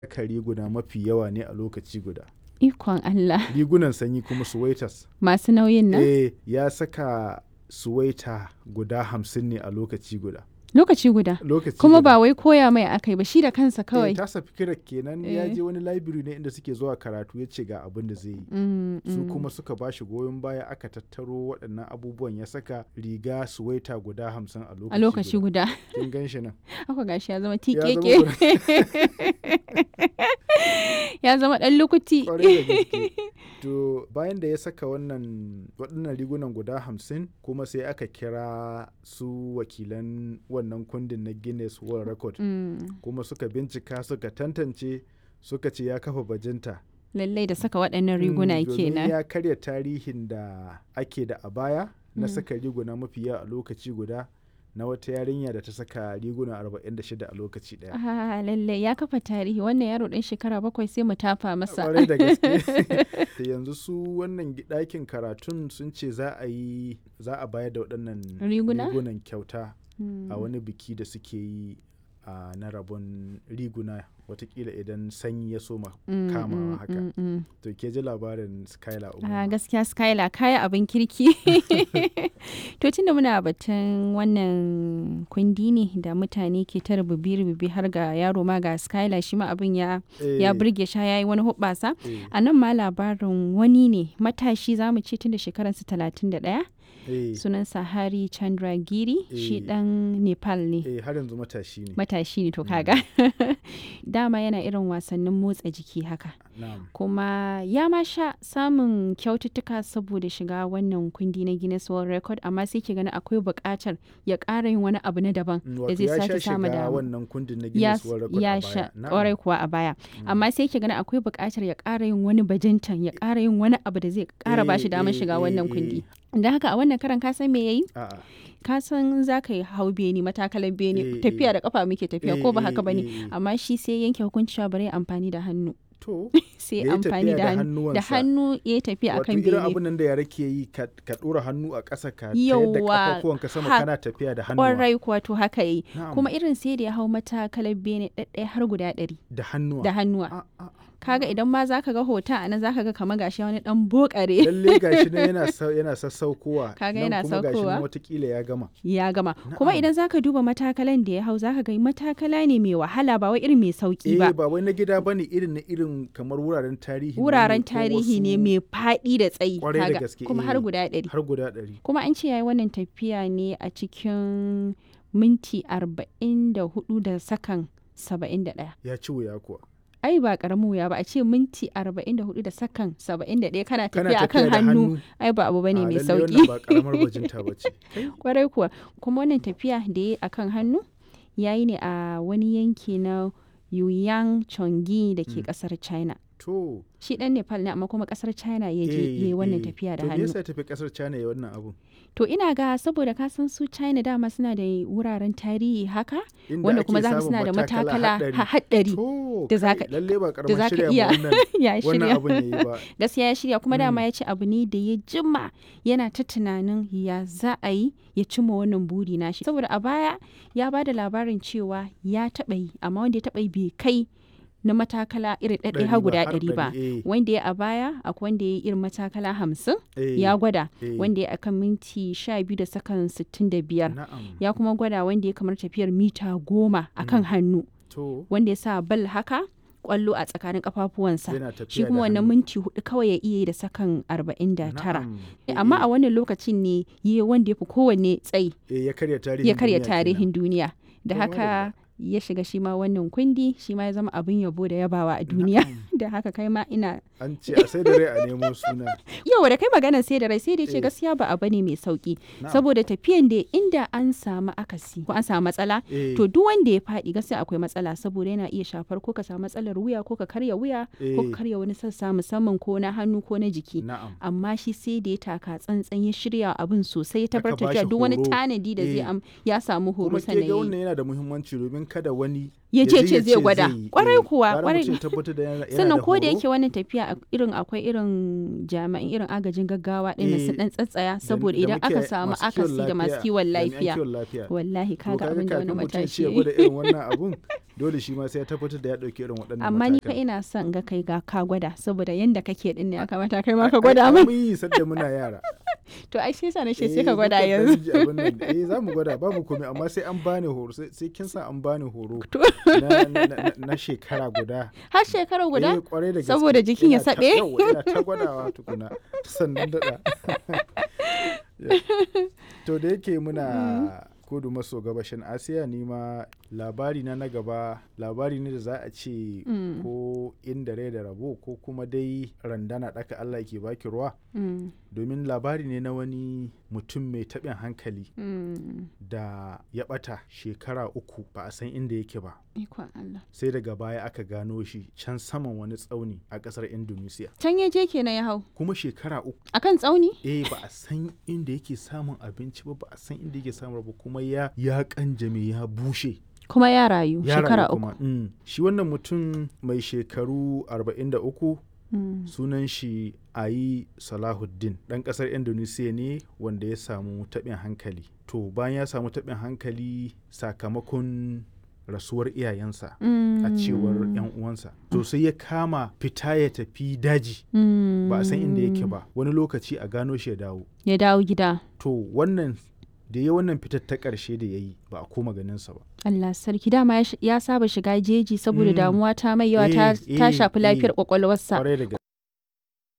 saka riguna mafi yawa ne a lokaci guda. Ikon Allah. Rigunan sanyi kuma suwaitas. Masu nauyin nan? Eh, ya saka suwaita guda hamsin ne a lokaci guda. Lokaci guda. Lokaci Kuma guda. ba wai koya mai akai ba shi da kansa Eh, kawai. tasa fikirar kenan ya Eh. je wani library ne inda suke zuwa karatu ya ce ga abin da zai yi. Mm, Su mm. kuma suka ba shi goyon baya aka tattaro waɗannan abubuwan ya saka riga suwaita guda hamsin a lokaci A lokaci guda. Kin gan shi nan. Haka gashi ya zama zama tikeke. Ya zama ɗan lukuti. Kwarai da gaske. To bayan da ya saka wannan waɗannan rigunan guda hamsin kuma sai aka kira su wakilan wannan kundin na Guinness World Record Mm, kuma suka bincika suka tantance suka ce ya kafa bajinta. Lallai da saka waɗannan riguna Mm, domin kenan. ya karya tarihin da ake da a baya na Mm. saka riguna mafi yawa a lokaci guda na wata yarinya da ta saka riguna 46 a lokaci ɗaya. Ah, lallai ya kafa tarihi wannan yaro ɗan shekara bakwai sai mu tafa masa. kwarai da gaske Da yanzu su wannan gi- ɗakin karatun sun ce za a yi za a bayar da waɗannan Riguna? rigunan kyauta Mm. a wani biki da suke yi a na rabon riguna watakila idan sanyi ya soma Mm, kamawa mm, haka mm, mm. to ke ji labarin skylar Ah, umar gaskiya Skylar kaya abin kirki. to tunda muna batun wannan kundi ne da mutane ke ta rububi-rububi har ga yaro ma ga Skylar shi ma abin ya ya burge sha yayi wani hubbasa. A nan ma labarin wani ne matashi zamu ce tun da shekararsa talatin da ɗaya sunansa Hari Chandragiri shi Eh. ɗan Nepal ne. eh har yanzu matashi ne Matashi ne to kaga. Dama yana irin wasannin motsa jiki haka. na'am kuma ya ma sha samun kyaututtuka saboda shiga wannan kundi na Guinness World Record amma sai ke gani akwai buƙatar ya ƙara yin wani abu na daban Mm, da wato zai ya sha sake samu shiga dama. wannan kundin na Ya, Guinness World Record ya a sha baya Na'am. ƙwarai kuwa a baya amma sai ke gani akwai buƙatar ya ƙara yin wani bajintan ya ƙara yin wani abu da zai ƙara ba shi Eh, damar eh, shiga eh, wannan eh. kundi da haka a wannan karan ka san me yayi A'a. ka san za ka yi hau beni matakalan beni Eh, tafiya eh. da kafa muke tafiya Eh, ko ba eh, haka bane eh, eh. amma shi sai yanke hukunci cewa bari ya amfani da hannu to sai Ya yi amfani tafiya da da hannu da hannuwansa. hannu ya yi tafiya wato akan irin bene abin nan da yara ke yi ka ka ɗora hannu a ƙasa ka tayar da Yawwa, kafafuwanka sama ha- kana tafiya da hannuwa kwarai kuwa to haka yi Na'am. kuma irin sai da ya hau matakalar bene ɗaɗɗaya har guda ɗari da hannuwa da hannuwa A- a- kaga idan ma zaka ga hoton a nan zaka ga kamar gashi wani dan bokare lalle gashi nan yana sa- yana sassaukowa Kaga nan yana kuma gashi nan saukowa. watakila ya gama ya gama kuma Na'am. idan zaka duba matakalan da ya hau zaka ga matakala ne mai wahala ba wai irin mai sauki eh ba ba wai na gida bane irin na irin kamar wuraren tarihi ne wuraren ko tarihi ne wasu- mai faɗi da tsayi Kwarai da kaga gaske, kuma eh. har guda ɗari har guda ɗari kuma an ce yayi wannan tafiya ne a cikin minti arba'in da hudu da sakan saba'in da ɗaya ya ci wuya kuwa ai ba karamin wuya ba a ce minti 44 da sakan 71 kana kana tafiya akan da hannu ai ba abu bane A, mai lalle sauki wannan ba karamar bajinta bace kwarai kuwa kuma wannan tafiya da ya akan hannu yayi ne a wani yanki na Yuyang Chongi da ke Mm. kasar China to shi dan Nepal ne amma kuma kasar China ya je eh, yayi wannan eh. tafiya da to me hannu yasa ya tafi kasar China ya wannan abu to ina ga saboda ka san su China dama suna da wuraren tarihi haka Inda wanda ake kuma zaka samun suna da matakala haɗari. ha- haɗari to da kai, zaka- lalle ba da karamar zaka shirya iya ma wannan ya wannan shirya abun yayi ba gaskiya ya shirya kuma dama Mm. ya ce abu ne da ya jima yana ta tunanin ya za a yi ya cimma wannan buri nashi saboda a baya ya ba da labarin cewa ya taɓa yi amma wanda ya taɓa yi bai kai na matakala irin ɗaɗɗaya Ɗari har ba, guda har ɗari ba ɗari, eh, wanda ya a baya akwai wanda ya yi irin matakala hamsin eh, ya gwada eh. wanda ya akan minti sha biyu da sakan sittin da biyar na'am ya kuma gwada wanda ya kamar tafiyar mita goma akan hannu to wanda ya sa bal haka kwallo a tsakanin kafafuwansa yana tafiya shi da kuma wannan hannu. minti hudu kawai ya iya yi da sakan arba'in da tara Na'am. Eh, amma eh, a wannan lokacin ne yi wanda ya fi kowanne tsayi eh, ya karya tarihin ya karya duniya kenan. tarihin duniya da To, haka ya shiga shi ma wannan kundi shi ma ya zama abin yabo da yabawa a duniya da haka kai ma ina an ce a sai da rai a nemo suna yau da kai magana sai da rai sai da ce Eh. gaskiya ba abu ne mai sauki Na'am. saboda tafiyan da inda an samu akasi ko an samu matsala Eh, to duk wanda ya faɗi gaskiya akwai matsala saboda yana iya shafar ko ka samu matsalar wuya ko ka karya wuya ko Eh. ka karya wani sassa musamman ko na hannu ko na jiki na'am amma shi sai da ya taka tsantsan ya shirya abin sosai ya Aka tabbatar bashi da duk wani horo. tanadi da zai Eh. am ya samu horo kuma ke sannan ga ya yi. wannan yana da muhimmanci domin kada wani ya ce ce zai gwada yi. kwarai Eh, kuwa gara kwarai mutum ya tabbatar da yana- yana sannan ko da horo. yake wannan tafiya a- irin akwai irin jami'an irin agajin gaggawa ɗin Eh, su dan tsatsaya da- saboda da idan aka muke samu masu kiwon akasi da masu kiwon jami'an lafiya kiwon lafiya wallahi To kaga abin da wani kafin mutum ya matashi ce ya ya yi. gwada irin wannan abun dole shi ma sai ya tabbatar da ya ɗauki irin waɗannan amma ni fa matakan. ina son ga kai ga ka gwada saboda yanda kake din ne ya kamata kai ma Ai- ka ai- gwada ai min mun yi sadda muna yara to ai shi yasa na ce Eh, sai ka gwada mukan yanzu ɗan ji abin nan. eh za mu gwada babu komai amma sai an bani horo sai sai kin sa an bani horo To. na, na, na, na shekara guda har shekara guda eh, kwarai da gaske. Saboda jikin ya Ina ta- saɓe? yawwa, ina ta gwadawa tukuna sannan daɗa to da yake muna kudu maso gabashin asiya ni ma labari na na gaba labari ne da za a ce Mm. ko inda rai da rabo ko kuma dai randana ɗaka allah ke baki ruwa Mm, domin labari ne na wani mutum mai taɓin hankali mm. da ya ɓata shekara uku ba a san inda yake ba ikon Allah sai daga baya aka gano shi can saman wani tsauni a ƙasar indonesia can ya je kenan ya hau kuma shekara uku akan tsauni eh ba a san inda yake samun abinci ba ba a san inda yake samun ba kuma ya ya kanjame ya bushe kuma ya rayu ya shekara rayu uku kuma. Mm. shi wannan mutum mai shekaru 43 Mm, sunan shi ayi salahuddin ɗan ƙasar indonesia ne wanda ya samu taɓin hankali to bayan ya samu taɓin hankali sakamakon rasuwar iyayensa a cewar 'yan uwansa to sai ya kama fita ya tafi daji mm, ba a san inda yake ba wani lokaci a gano shi ya dawo ya dawo gida to wannan da ya wannan fitar ta ƙarshe da ya yi ba a koma ganinsa ba Allah sarki dama ya sh- ya saba shiga jeji saboda Mm. damuwa ta mai yawa ta Eh, ta eh, shafi lafiyar eh. kwakwalwarsa kwarai da